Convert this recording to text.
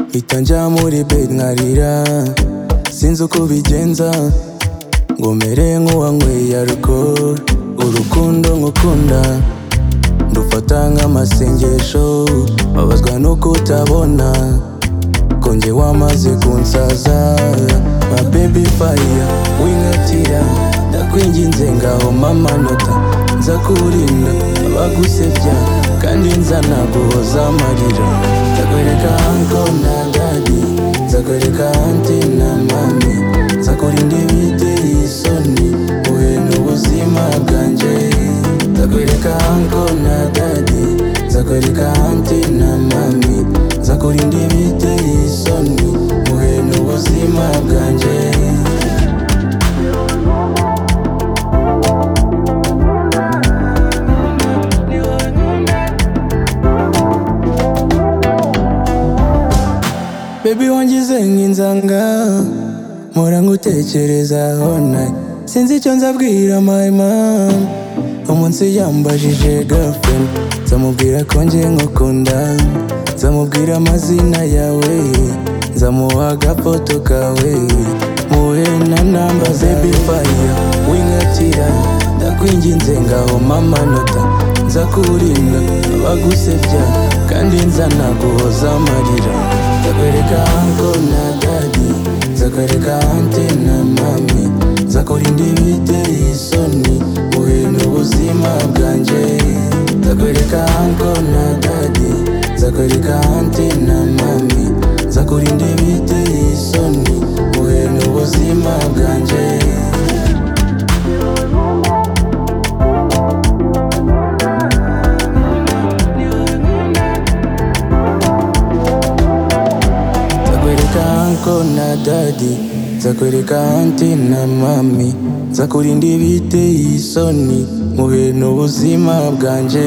mpita njya muri bed nkarira sinzi uko bigenza ngo mere nk'uwanyweye alcohol urukundo nkukunda ndufata nk'amasengesho babazwa nuko utabona konge wamaze kunsaza ba baby fire winkatira ndakwinginze ngaho mama nota nza kurinda abagusebya kandi nza naguhoza amarira nzakwereka anko na dadi nzakwereka anti na mami nzakurinda ibiteye isoni uhe n'ubuzima bwanjye nzakwereka anko na dadi nzakwereka anti na mami nzakurinda ibiteye isoni uhe n'ubuzima bwanjye Baby wangize nk'inzanga Mpora ngutekerezaho na Sinzi icyo nzabwira my mom Umunsi yambajije girlfriend Nzamubwira ko nje nkukunda Nzamubwira amazina yawe Nzamuha agafoto kawe Muhe na namba baby fire Winkatira Ndakwinginze ngaho mama nota Nzakurinda abagusebya Kandi nzanaguhoza amarira nzakwereka anko na dadi nzakwereka ante na mami nzakurinda ibiteye isoni uhe n'ubuzima bwanjye nzakwereka anko na dadi nzakwereka ante na mami nzakurinda ibiteye isoni uhe n'ubuzima bwanjye nzakwereka anko na dadi nzakwereka anti na mami nzakurinda ibiteye isoni mu bintu ubuzima bwanjye